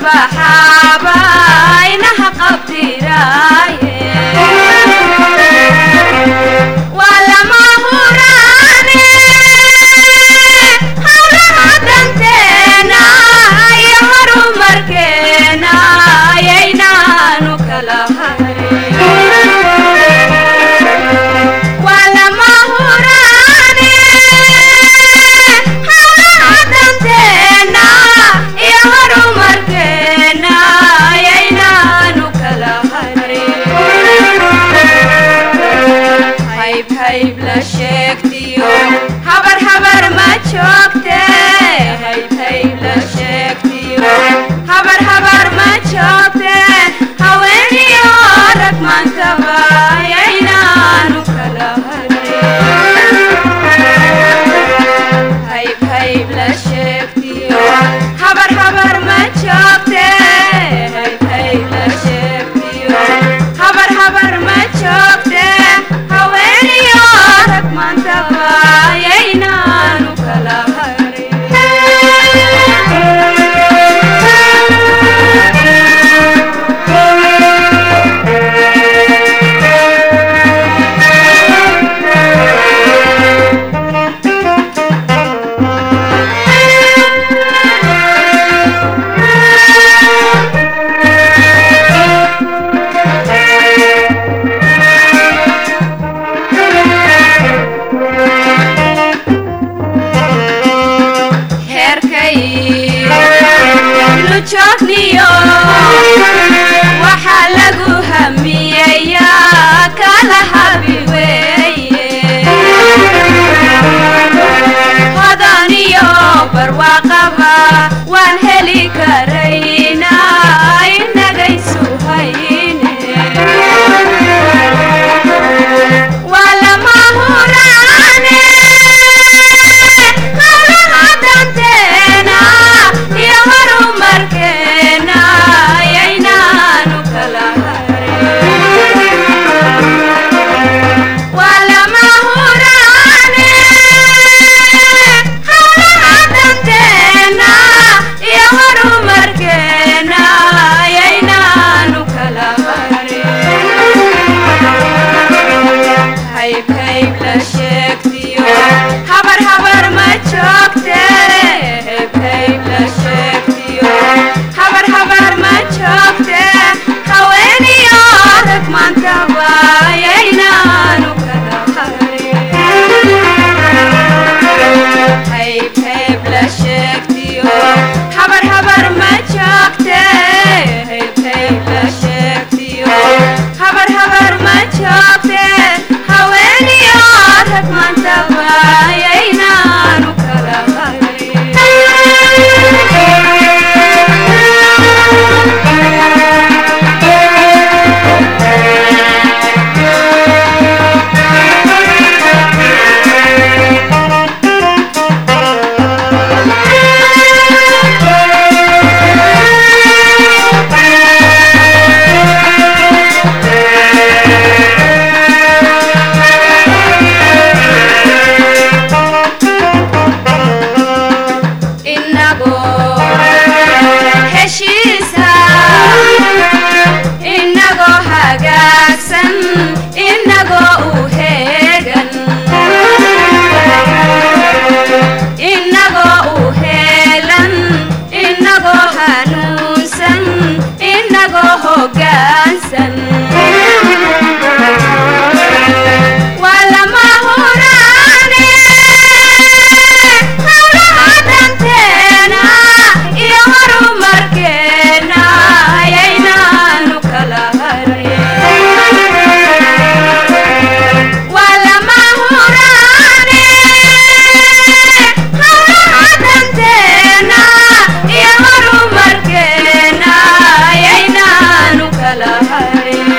baxaaba inaha qabdiraaye waa lama huraane hawlaha danteena iyo horumarkeena ayaynaanu kala harin waa lama huraane hawlaha danteena iyo horumarkeena ayaynaanu kala harin hayb hayb la sheegtiyo habar habar ma joogte hayb hayb la sheegtiyo habar habar ma joogte haweeniyo rag maantaba ayaynaanu kala harin hayb hayb la sheegtiyo habar habar ma joogte hayb hayb la sheegtiyo habar habar ma joogte haweeniyo rag maantaba ayaynaanu kala heerkay nu joogniyo waxaa lagu hamiyayaa kala habi weeye hodaniyo barwaaqaba waan heli karaynaa inagaysu hayne waa lama huraane hawlaha danteena iyo horumarkeena ayaynaanu kala harin waa lama huraane hawlaha danteena iyo horumarkeena ayaynaanu kala harin hayb hayb la sheegtiyo habar habar ma joogte hayb hayb la sheegtiyo habar habar ma joogte haweeniyo rag maantaba ayaynaanu kala harin hayb hayb la sheegtiyo habar habar ma joogte hayb hayb la sheegtiyo habar habar ma joogte haweeniyo rag maantaba ayaynaanu kala inagoo heshiisa inagoo hagaagsan inagoo u heegan inagoo u heelan inagoo hanuunsan inagoo hoggaansan waa lama huraane hawlaha danteena iyo horumarkeena ayaynaanu kala harin waa lama huraane hawlaha danteena iyo horumarkeena ayaynaanu kala harin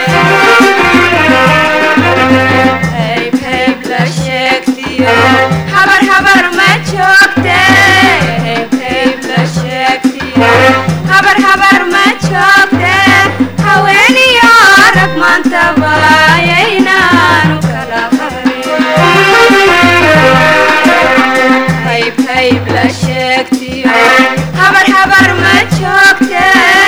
hayb hayb la sheegtiyo habar habar ma joogte hayb hayb la sheegtiyo habar habar ma joogte haweeniyo rag maantaba ayaynaanu kala harin hayb hayb la sheegtiyo habar habar ma joogte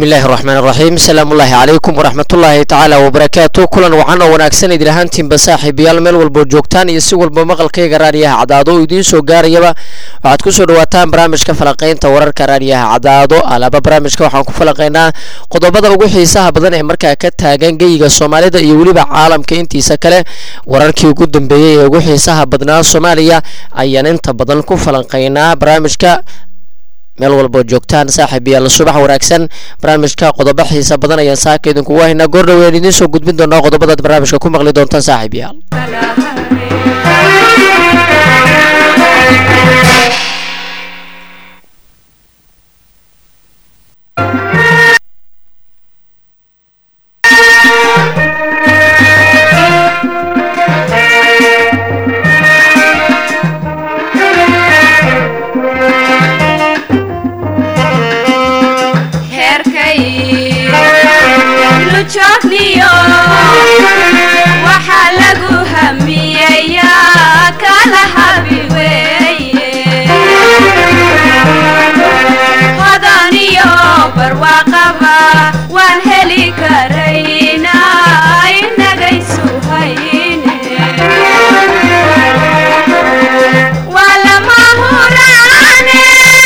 bismi illaahi raxmaan raxiim salaamullaahi calaykum waraxmatullaahi tacaala wabarakaatu kulan wacan oo wanaagsan idin ahaantiinba saaxiibayaal meel walboo joogtaan iyo si walba maqalkayga raadiyaha cadaado oo idiin soo gaarayaba waxaad kusoo dhawaataan barnaamijka falaqaynta wararka raadiyaha cadaado alaaba barnaamijka waxaan ku falaqaynaa qodobada ugu xiisaha badan ee markaa ka taagan geyiga soomaalida iyo weliba caalamka intiisa kale wararkii ugu dambeeyey ee ugu xiisaha badnaa soomaaliya ayaan inta badan ku falanqaynaa barnaamijka meel walboo joogtaan saaxiib yaal subax wanaagsan barnaamijka qodobo xiisa badan ayaan saaka idinkugu haynaa goordhaween idiin soo gudbin doonaa qodobadaad barnaamijka ku maqli doontaan saaxiib yaal waxaa lagu hamiyayaa kala habi weeye hodan iyo barwaaqaba waan heli karayna inagaysu hayne waa lama huraane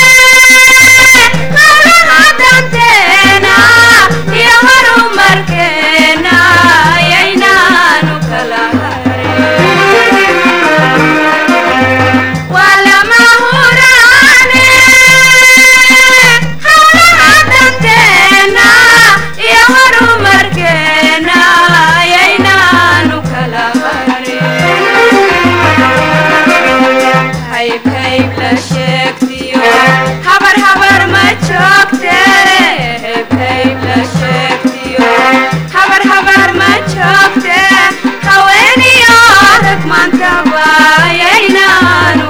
hawlaha danteena iyo horumarkeena yaynaanu kala waa lama huraane hawlaha danteena iyo horumarkeena yaynaanu kala hayb hayb la sheegtiyo habar habar ma joogte hayb hayb la sheegtiyo habar habar ma joogte haweeniyo rag maantaba yaynaanu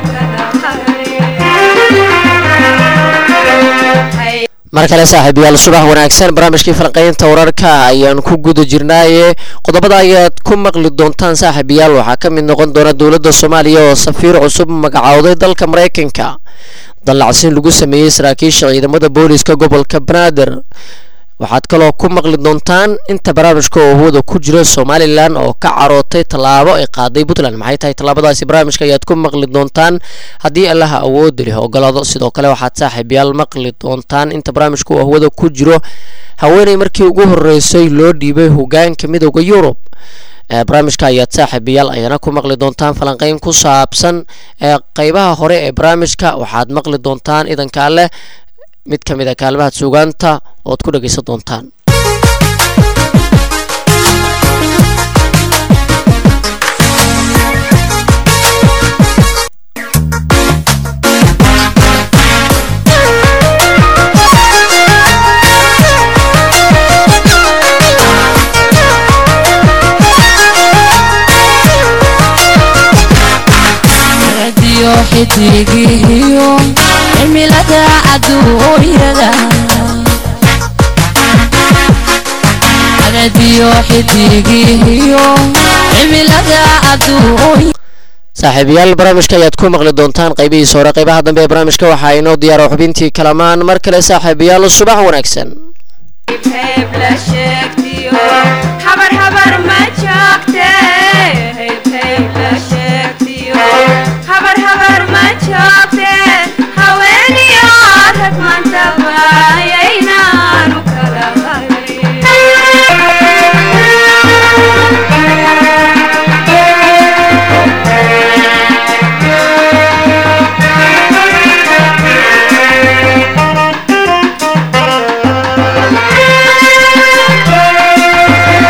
kala mar kale saaxiib yaal subax wanaagsan barnaamijkii falqaynta wararka ayaan ku guda jirnaaye qodobada ayaad ku maqli doontaan saaxiib yaal waxaa ka mid noqon doona dowladda soomaaliya oo safiir cusub magacowday dalka maraykanka dallacsin lagu sameeyey saraakiisha ciidamada booliska gobolka banaadir waxaad kaloo ku maqli doontaan inta barnaamijka oo hawada ku jira somalilan oo ka carootay tallaabo ay qaaday puntland maxay tahay tallaabadaasi barnaamijka ayaad ku maqli doontaan haddii allaha awood leh ogolaado sidoo kale waxaad saaxiibyaal maqli doontaan inta barnaamijka oo hawada ku jiro haweeney markii ugu horeysay loo dhiibay hogaanka midooda yurub barnaamijka ayaad saaxiibayaal ayana ku maqli doontaan falanqeyn ku saabsan ee qeybaha hore ee barnaamijka waxaad maqli doontaan idankaa leh mid ka mid a kaalmaha suugaanta ood ku dhegaysan doontaan radio xidigihiyo cimilada aduunyada radio xidigihiyo cimilada aduunya saaxiibayaal barnaamijka ayaad ku maqli doontaan qaybihiisa hore qaybaha dambe ee barnaamijka waxaa inoo diyaara xubintii kalamaan mar kale saaxiibayaal subax wanaagsan hayb la sheegtiyo habar habar ma joogte hayb hayb la sheegtiyo habar habar ma joogte haweeniyo rag maantaba yaynaanu kala harin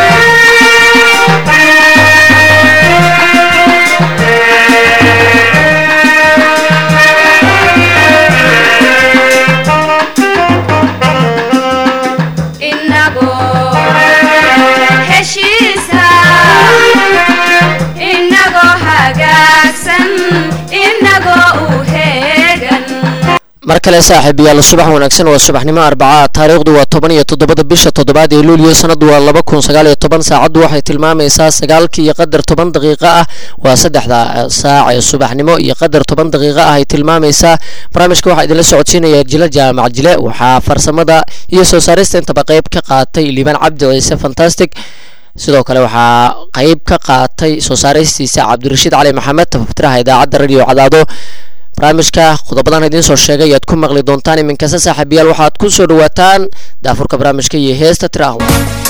mar kale saaxiibayaal subax wanaagsan waa subaxnimo arbaca taariikhdu waa toban iyo toddobada bisha toddobaad ee luuliyo sanadu waa laba kun sagaal iyo toban saacaddu waxay tilmaamaysaa sagaalkii iyo qadar toban daqiiqo ah waa saddexda saac ee subaxnimo iyo qadar toban daqiiqo ah ay tilmaamaysaa barnaamijka waxaa idinla socodsiinaya jile jaamac jile waxaa farsamada iyo soo saarista intaba qeyb ka qaatay liibaan cabdi ciise fantastic sidoo kale waxaa qeyb ka qaatay soo saaristiisa cabdirashiid cali maxamed tafaftiraha idaacadda radio cadaado barnaamijka qodobadan idiin soo sheegay ayaad ku maqli doontaan iminkasta saaxiibayaal waxaad ku soo dhawaataan daafurka barnaamijka iyo heesta tiraahum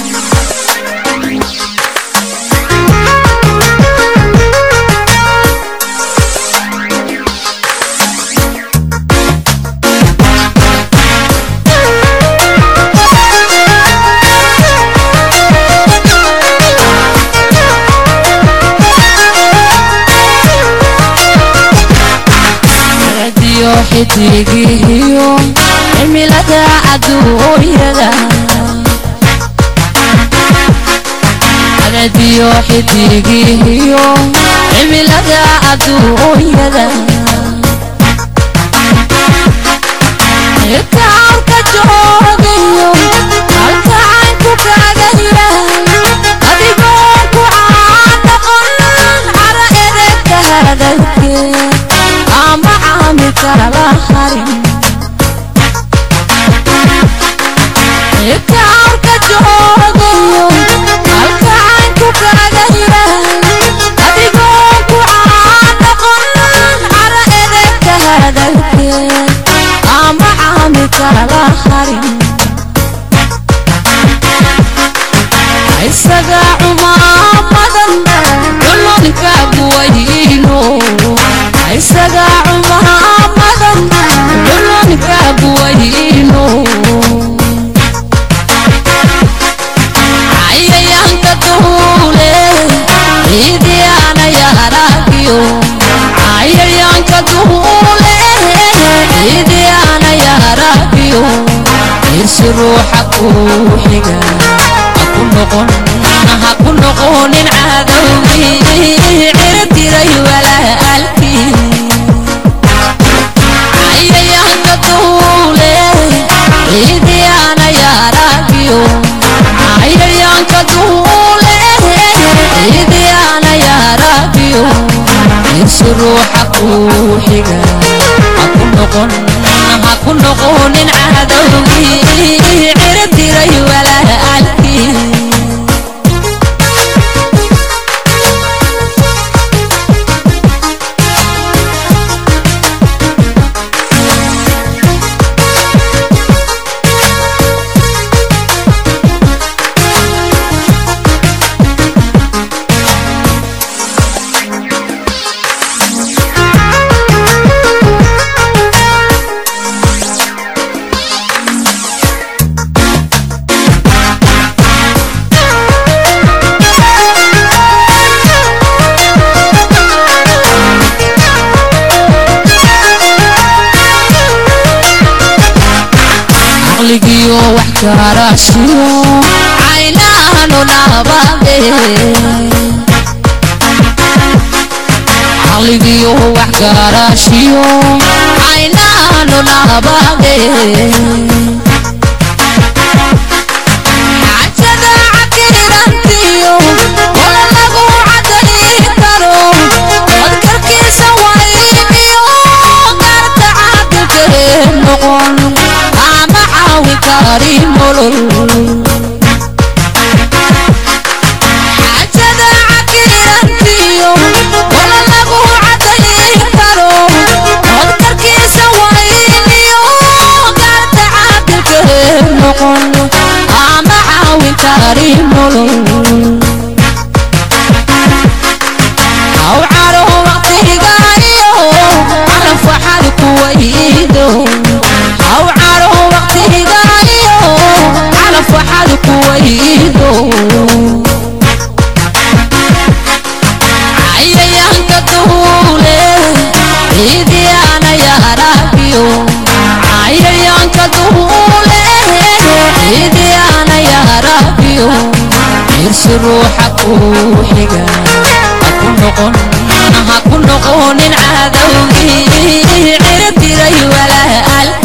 radiyo xidigihiyo cimilada adduunyada radiyo xidigihiyo cimilada adduunyada itaanka joogayo halka caynku kaaga yahay adigoon ku caadaqon cara edegka hadalkee ama caami kala harin itaanka joogayo halka caynku kaaga yahay adigoon ku caadaqon cara edegka hadalkee ama caami kala harin isaga cumaamadan dhulunka buwayno isaga cumaamadan dhulunka buwayno cayayaanka duule ciidiyaana yaaragiyo cayayaanka duule ciidiyaana yaaragiyo irsi ruuxa kuu xiga haku noqon haku noqonin cadowgii cirtiray walaalkii cayayaanka duule ciidiyaana yaaragiyo cayayaanka duule ciidiyaana yaaragiyo irsi ruuxa kuu xiga haku noqon haku noqonin cadowgii cirtiray walaalkii caqligiyo wax garashiyo caynaanu nabade caqligiyo wax garashiyo caynaanu nabade xajada cakirantiyo wala lagu cadayn karo codkarkiisa wayniyo garta caadilkee noqon ama caawi kari nolol xajada cakirantiyo wala lagu cadayn karo codkarkiisa wayniyo garta caadilkee noqon ama caawi kari nolol aw caro waqtigayo calaf waxaad ku waydo aw caro waqtigayo calaf waxaad ku waydo cayayaanka duule ciidiyaana yaaragiyo cayayaanka duule ciidiyaana yaaragiyo irsi ruuxa kuu xiga haku noqon haku noqonin cadowgii cirtiray walaalkii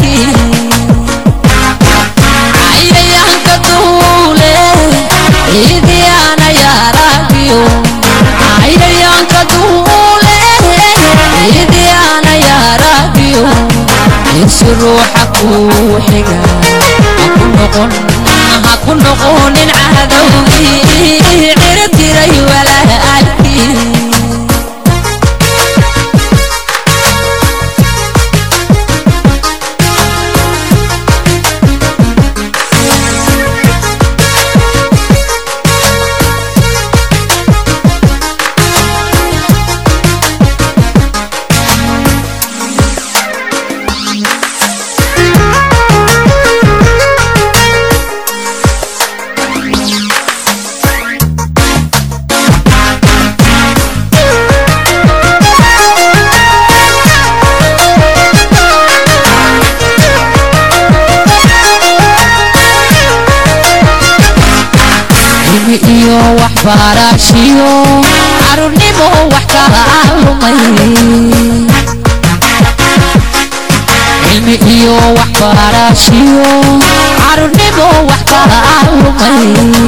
ruuxa kuu xiga haku noqon haku noqonin cadowgii ciribtiray walaalkii cilmi iyo waxbarashiyo carruurnimo wax kala lumay cilmi iyo waxbarashiyo carruurnimo wax kala lumay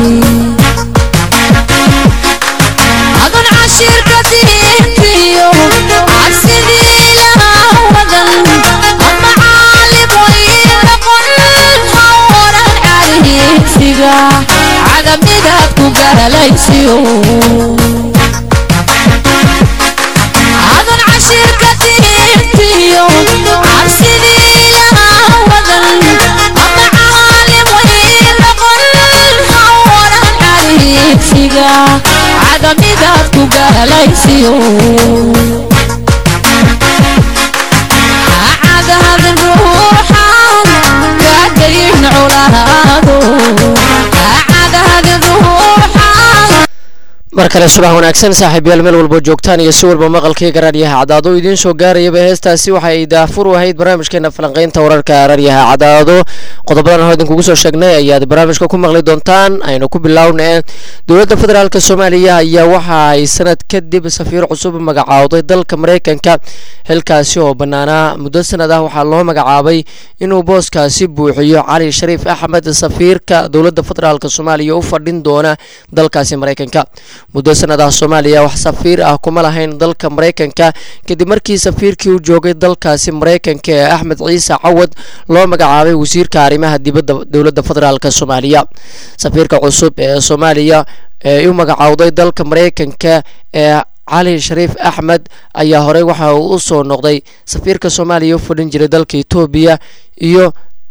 adun cashirka diintiyo cabsidii lahaa wadan ama caalimoy noqon hawran cariisiga cadamidaad ku garalaysiyo adun cashirka diintiyo cabsidii lahaa wadan ama caalimoy noqon hawran cariisiga cadamidaad ku garalaysiyo cadahadin ruuxan kaadayin culaado cadahadin ruuxan mar kale subax wanaagsan saaxiibayaal meel walbo joogtaan iyo si walba maqalkayga raadyaha cadaado idiin soo gaarayaba heestaasi waxay daafur u ahayd barnaamijkeena falanqeynta wararka raadyaha cadaado qodobadan hore idinkugu soo sheegnay ayaad barnaamijka ku maqli doontaan aynu ku bilownee dowladda federaalk soomaaliya ayaa waxa ay sanad kadib safiir cusub magacaawday dalka mareykanka xilkaasi oo bannaanaa muddo sanad ah waxaa loo magacaabay inuu booskaasi buuxiyo cali shariif axmed safiirka dowladda federaalk soomaaliya u fadhin doona dalkaasi mareykanka muddo sanad ah soomaaliya wax safiir ah kuma lahayn dalka mareykanka kadib markii safiirkii u joogay dalkaasi mareykanka ee axmed ciise cawad loo magacaabay wasiirka arrimaha dibadda dowladda federaalk soomaaliya safiirka cusub ee soomaaliya ee u magacaawday dalka mareykanka ee cali shariif axmed ayaa horey waxa uu u soo noqday safiirka soomaaliya u fadhin jiray dalka etoobiya iyo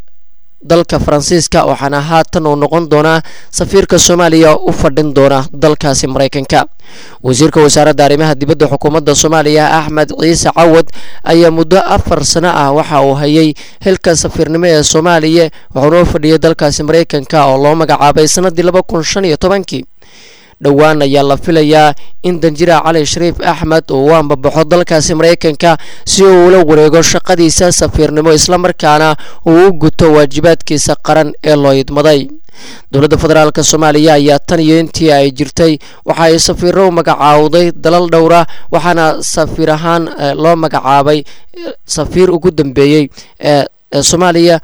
dalka faransiiska waxaana haatan uu noqon doonaa safiirka soomaaliya u fadhin doona dalkaasi mareykanka wasiirka wasaaradda arrimaha dibadda xukuumadda soomaaliya axmed ciise cawad ayaa muddo afar sano ah waxa uu hayay xilka safiirnimo ee soomaaliya wuxuuna u fadhiyay dalkaasi mareykanka oo loo magacaabay sanadii laba kun shan iyo tobankii dhowaan ayaa la filayaa in danjira cali shariif axmed uu u ambabaxo dalkaasi mareykanka si uu ula wareego shaqadiisa safiirnimo islamarkaana uu u guto waajibaadkiisa qaran ee loo idmaday dowladda federaalk soomaaliya ayaa tan iyo intii ay jirtay waxa ay safiiro u magacaawday dalal dhowra waxaana safiir ahaan loo magacaabay safiir ugu dambeeyey ee soomaaliya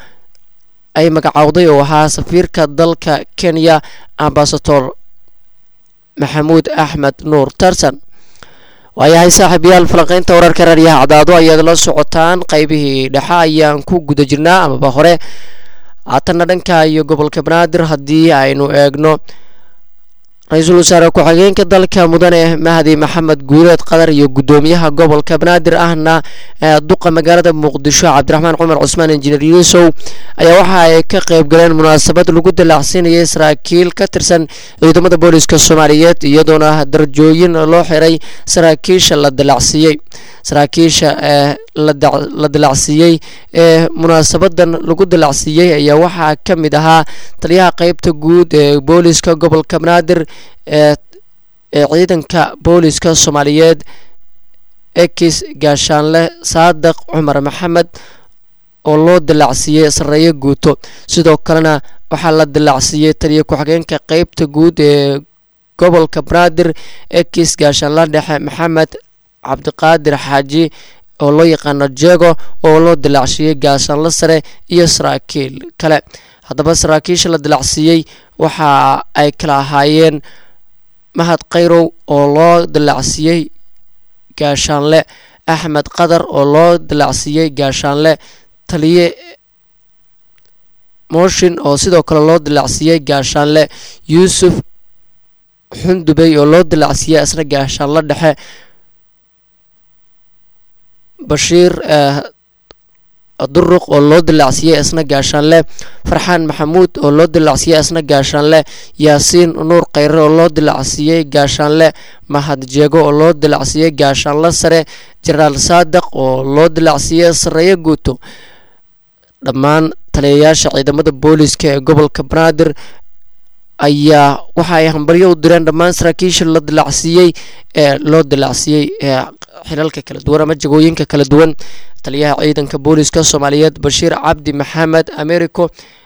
ay magacaawday oo ahaa safiirka dalka kenya ambasador maxamuud axmed nuur tarsan waayahay saaxiibayaal falanqeynta wararka raadyaha cadaado ayaad la socotaan qaybihii dhexe ayaan ku guda jirnaa amaba hore haatanna dhanka iyo gobolka banaadir haddii aynu eegno ra-iisul wasaare ku-xigeenka dalka mudane mahdi maxamed guuleed qadar iyo guddoomiyaha gobolka banaadir ahna duqa magaalada muqdisho cabdiraxmaan cumar cusmaan injineer yuusow ayaa waxa ay ka qayb galeen munaasabad lagu dalaacsiinayay saraakiil ka tirsan ciidamada booliska soomaaliyeed iyadoona darajooyin loo xiray saraakiisha la dalacsiiyey saraakiisha ee la dalacsiiyey ee munaasabadan lagu dalacsiiyey ayaa waxaa ka mid ahaa taliyaha qeybta guud ee booliska gobolka banaadir ee ee ciidanka booliska soomaaliyeed ekis gaashaanle saadaq cumar maxamed oo loo dalacsiiyey sareeyo guuto sidoo kalena waxaa la dalacsiiyey taliya ku-xigeenka qeybta guud ee gobolka banaadir ekis gaashaanle dhexe maxamed cabdiqaadir xaaji oo loo yaqaano jego oo loo dilacsiiyey gaashaanle sare iyo saraakiil kale haddaba saraakiisha la dilacsiiyey waxa ay kala ahaayeen mahad khayrow oo loo dilacsiiyey gaashaanle axmed qadar oo loo dilacsiiyey gaashaanle taliye mooshin oo sidoo kale loo dilaacsiiyey gaashaanle yuusuf xundubey oo loo dilaacsiiyey isna gaashaanle dhexe bashiir duruq oo loo dilaacsiiyey isna gaashaanle farxaan maxamuud oo loo dilaacsiiyey isna gaashaanle yaasiin nuur khayre oo loo dilaacsiiyey gaashaanle mahad jeego oo loo dilaacsiiyey gaashaanle sare jenaraal saadiq oo loo dilaacsiiyey sareeyo guuto dhammaan taliyayaasha ciidamada booliska ee gobolka banaadir ayaa waxa ay hambaryo u direen dhammaan saraakiisha la dilaacsiiyey ee loo dilaacsiiyey ee xilalka kala duwan ama jagooyinka kala duwan taliyaha ciidanka booliska soomaaliyeed bashiir cabdi maxamed americo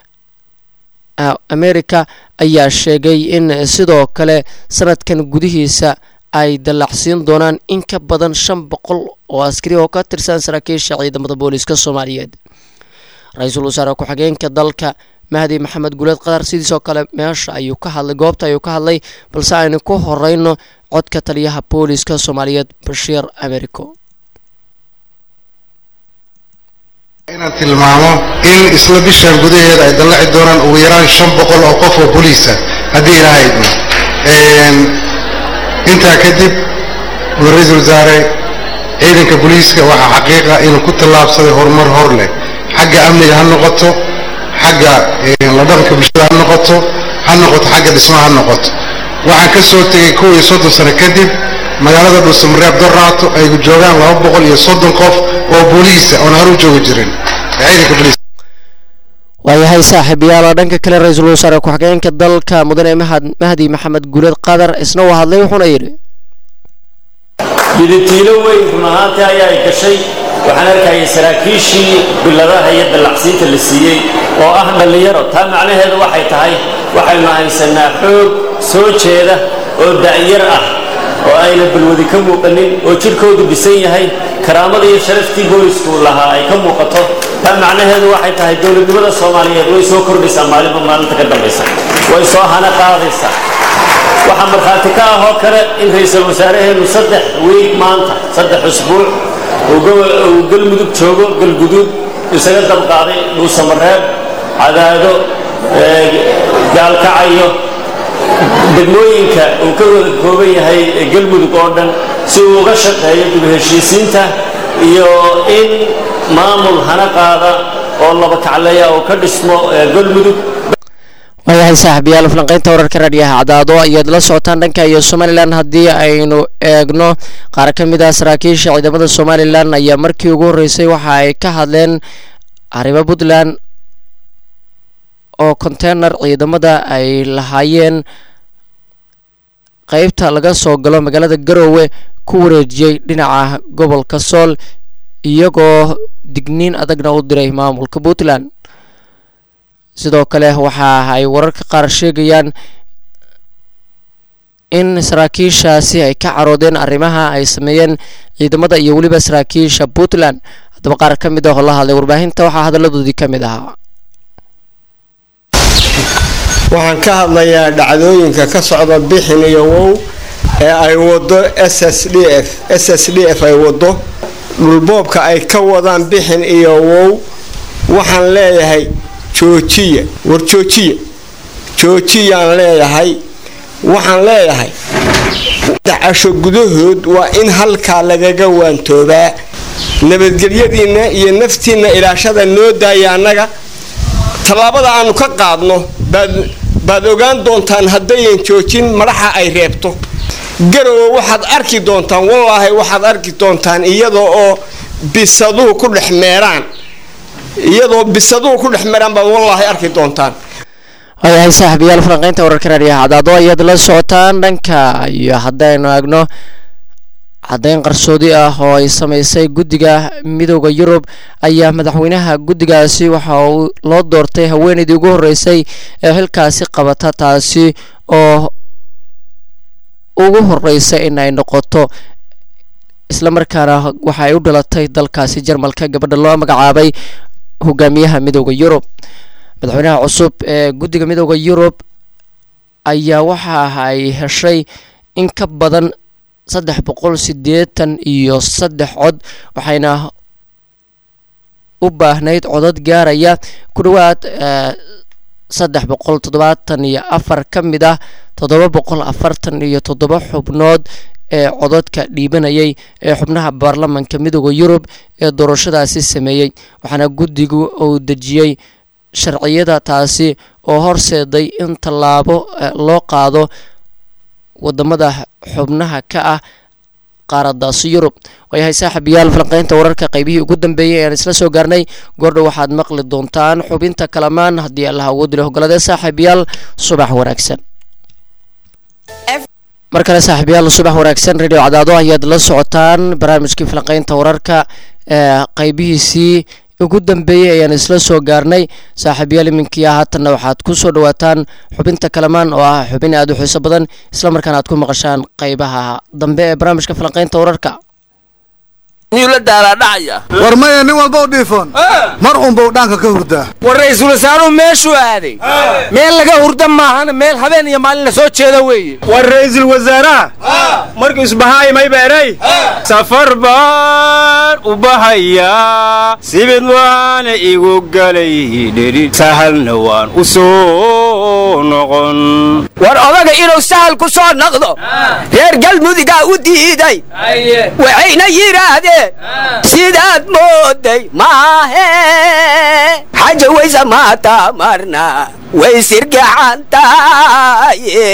america ayaa sheegay in sidoo kale sanadkan gudihiisa ay dallacsiin doonaan in ka badan shan boqol oo askari oo ka tirsan saraakiisha ciidamada booliska soomaaliyeed ra-iisul wasaare ku-xigeenka dalka mahdi maxamed guleed qatar sidiisoo kale meesha ayuu ka hadlay goobta ayuu ka hadlay balse aynu ku horeyno codka taliyaha booliska soomaaliyeed bashiir americo inaan tilmaamo in isla bishan gudaheeda ay dallaci doonaan ugu yaraan shan boqol oo qof oo boliisa haddii ilaaha idmo intaa kadib uu ra-iisul wasaare ciidanka booliiska waxaa xaqiiqa inuu ku tallaabsaday horumar hor leh xagga amniga ha noqoto xagga la dhaqanka bulshada ha noqoto ha noqoto xagga dhismaha ha noqoto waxaan ka soo tegay kow iyo soddon sano kadib magaalada dhuusamareeb doraato ay joogaan laba boqol iyo soddon qof oo booliisa oon haru joogi jirin ciidanka booliiska waayahay saaxiibayaal oo dhanka kale ra-iisul wasaare ku-xigeenka dalka mudane mahad mahdi maxamed guuleed qatar isna uu hadlay wuxuuna yidhi midatiilo weyn run ahaantii ayaa ay gashay waxaan arkayay saraakiishii biladaha iyo dallacsiinta la siiyey oo ah dhallinyaro taa macnaheedu waxay tahay waxaynu haysanaa xoog soo jeeda oo da'yar ah oo ayna balwadi ka muuqanin oo jidhkoodu dhisan yahay karaamada iyo sharaftii boolisku lahaa ay ka muuqato taa macnaheedu waxay tahay dowladnimada soomaaliyeed way soo kordhaysaa maalinba maalinta ka dambaysa way soo hana qaadaysaa waxaa markhaati ka ah oo kale in ra-iisul wasaaraheennu saddex wiig maanta saddex usbuuc uu galmudug joogo galguduud isaga dabqaaday dhuusamareeb cadaado gaalkacayo degmooyinka uu ka wada kooban yahay galmudug oo dhan si uu uga shaqeeyo dib heshiisiinta iyo in maamul hana qaada oo laba kacleeya uu ka dhismo galmudug waayahay saaxiibayaal falanqeynta wararka raadhiyaha cadaado ayaad la socotaan dhanka iyo somalilan haddii aynu eegno qaar ka mid ah saraakiisha ciidamada somalilan ayaa markii ugu horreysay waxa ay ka hadleen arrimo puntland oo konteynar ciidamada ay lahaayeen qeybta laga soo galo magaalada garoowe ku wareejiyey dhinaca gobolka sool iyagoo digniin adagna u diray maamulka puntland sidoo kale waxa ay wararka qaar sheegayaan in saraakiishaasi ay ka caroodeen arrimaha ay sameeyeen ciidamada iyo weliba saraakiisha puntland haddaba qaar ka mid ah oo la hadlay warbaahinta waxaa hadalladoodii ka mid ahaa waxaan ka hadlayaa dhacdooyinka ka socda bixin iyo wow ee ay wado s s d f s s d f ay wado dhulboobka ay ka wadaan bixin iyo wow waxaan leeyahay joojiya war joojiya joojiyaan leeyahay waxaan leeyahay dacasho gudahood waa in halkaa lagaga waantoobaa nabadgelyadiinna iyo naftiinna ilaashada noo daaya annaga tallaabada aanu ka qaadno baad ogaan doontaan haddayan joojin madaxa ay reebto garowe waxaad arki doontaan wallaahi waxaad arki doontaan iyadoo oo bisaduhu ku dhex meeraan iyadoo bisaduhu ku dhex meeraan baad wallaahi arki doontaan waayahay saaxiibayaal falanqeynta wararka raadiyaha cadaado ayaad la socotaan dhanka iyo haddaynu eegno caddeyn qarsoodi ah oo ay sameysay guddiga midooda yurub ayaa madaxweynaha guddigaasi waxa uu loo doortay haweeneydii ugu horreysay ee xilkaasi qabata taasi oo ugu horeysa in ay noqoto islamarkaana waxa ay u dhalatay dalkaasi jarmalka gabadha loo magacaabay hogaamiyaha midooda yurub madaxweynaha cusub ee guddiga midooda yurub ayaa waxa ay heshay in ka badan saddex boqol siddeetan iyo saddex cod waxayna u baahnayd codad gaaraya ku dhowaad saddex boqol toddobaatan iyo afar ka mid ah toddoba boqol afartan iyo toddoba xubnood ee codadka dhiibanayay ee xubnaha baarlamanka midooda yurub ee doorashadaasi sameeyey waxaana guddigu uu dejiyey sharciyada taasi oo horseeday in tallaabo loo qaado wadamada xubnaha ka ah qaaradaasi yurub waayahay saaxiibayaal falanqeynta wararka qaybihii ugu dambeeyay ayaan isla soo gaarnay goordhow waxaad maqli doontaan xubinta kalamaan haddii allaha ugu dilo hogoladee saaxiibayaal subax wanaagsan mar kale saaxiibayaal subax wanaagsan radio cadaado ayaad la socotaan barnaamijkii falanqeynta wararka ee qaybihiisii ugu dambeeyey ayaan isla soo gaarnay saaxiibayaal iminkii ah haatanna waxaad ku soo dhawaataan xubinta kalamaan oo ah xubin aada u xiiso badan islamarkaana aad ku maqashaan qaybaha dambe ee barnaamijka falanqeynta wararka war maya nin walba u dhiifoon mar unbau dhaanka ka hurdaa war ra'iisul wasaaruhu meeshuu aaday meel laga hurda maahana meel habeen iyo maalin la soo jeeda weeye war ra'iisul wasaaraha markuu isbahaay may beeray safar baan u bahayaa sibid waana igu galay dheri sahalna waan u soo noqon war odaga inuu sahal ku soo noqdo reer galmudigaa u diiday waxayna yidhaahdeen sidaad mooday maahe xaja waysa maata marna way sirgaxantaaye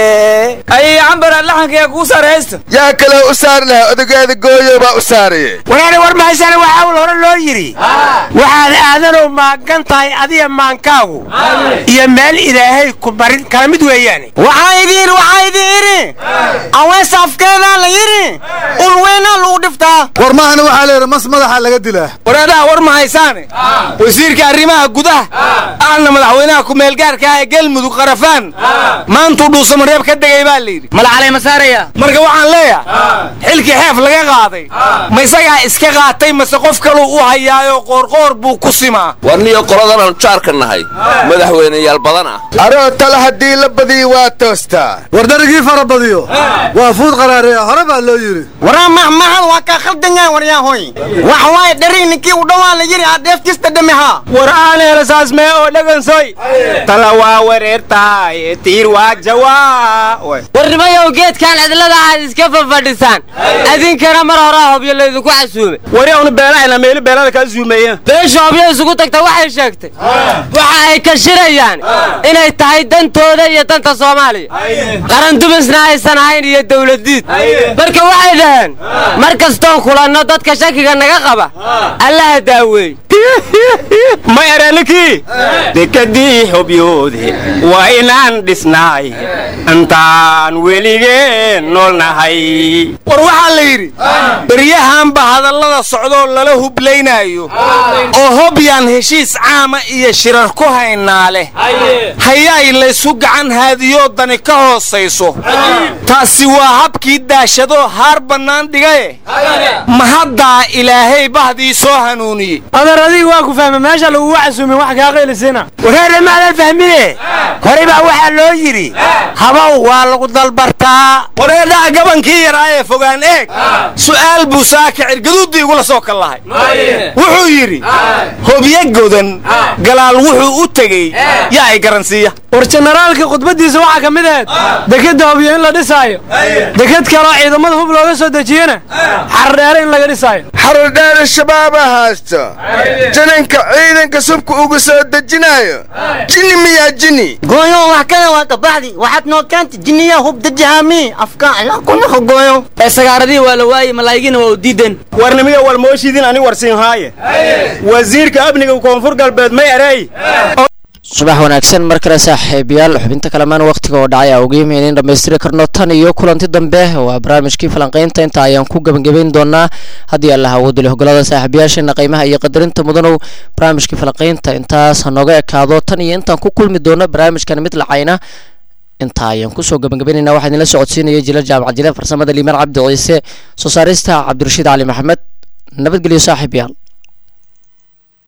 ay cambara laxankayaa kuu saraysta yaa kaloo u saari lahaa odageeda gooyo baa u saaraye waraani war mahaysana waxaa ul hore loo yidhi waxaad aadanow maagan tahay adiga maankaagu iyo meel ilaahay ku barin kala mid weeyaane waxaa idiin waxaa idin idhi awees afkeedaa la yidhi ulweynaa lagu dhiftaa war maahana waxaa la yidhi mas madaxa laga dilaa waraadaha war ma haysaane wasiirka arrimaha gudaha ahna madaxweynaha kumeelgaarka ah ee galmudug qarafaan maantuu dhuusamareeb ka degay baa layidhi malacalay masaaraya marka waxaan leeyahay xilkii xeef laga qaaday ma isagaa iska qaatay mase qof kaluu u hayaayo qoorqoor buu ku simaa warniyo qoladanaan jaarka nahay madaxweyneyaal badan ah aroo tale haddii la badiyo waa toostaa war darigii fara badiyo waa fuud qaraareeya hore baa loo yidhi waraa mahmahad waa kaa khaldan yahay waryaahoy wax waaye dharig ninkii u dhawaa la yidhi adeeftiista dhamihaa war aaneela saasmee oo dhagansoy tala waa wareertaay tiir waa jawaa warnimayow geedkan cidlada aad iska fafadhisaan adinkana mar horaa hobyo laydinku casuumay wari unu beelahayna meeli beelada kaa zuumeeyeen beesha hobyo isugu tagta waxay sheegtay waxa ay ka shirayaan inay tahay dantooda iyo danta soomaaliya qaran dumisna aysan ahayn iyo dawladiid marka waxay dhaheen mar kastoon kulanno dadka shakiga naga qaba allaha daaweey ma eranikii dekadii hobyoode waa inaan dhisnaay intaan weligeen noolnahay war waxaa la yidhi beryahanba hadallada socdoo lala hublaynaayo oo hobyaan heshiis caama iyo shirar ku haynaa leh hayaay laysu gacan haadiyoo dani ka hoosayso taasi waa habkii daashadoo haar bannaan dhigaye ma haddaa ilaahay bahdii soo hanuuniyey adar adiga waa ku fahma meesha lagugu casuumin wax kaa qaylisina wareere maadan fahmine horey baa waxaa loo yidhi habow waa lagu dalbartaa wareedhaha gabankii yaraa ee fogaan eeg su'aal buu saakicir gaduuddii igula soo kal lahay wuxuu yidhi hobyo godan galaal wuxuu u tegey yaa ay garansiiya war jenaraalka khudbaddiisa waxaa ka mid ahayd dekadda hobyo in la dhisaayo dekad kaloo ciidamada hub looga soo dejiyena xardheere in laga dhisaayo xarudheere shabaabaa haysto jananka ciidanka subka ugu soo dejinaayo jini miyaa jini gooyo wax kale waa kabaxdi waxaad noo keentay jiniya hub dajahaami afka ilaa kunaho gooyo ee sagaaradii waa la waayey malaayigiina waa u diideen warnimiyo wal mooshiidin ani warsiin haaye wasiirka amniga koonfur galbeed may erey subax wanaagsan mar kale saaxiibayaal xubinta kalamaan wakhtiga oo dhacay awgeema inayn dhammaystiri karno tan iyo kulanti dambe waa barnaamijkii falanqaynta inta ayaan ku gebagabayn doonaa haddii allah awoodule hogolada saaxiibayaasheena qiimaha iyo qadarinta mudanow barnaamijkii falanqaynta intaas hanooga ekaado tan iyo intaan ku kulmi doono barnaamijkan mid lacayna intaa ayaan kusoo gebagabaynayna waxaa idinla socodsiinaya jila jaamac jile farsamada liimaan cabdi ciise soo saarista cabdirashiid cali maxamed nabadgelyo saaxiibayaal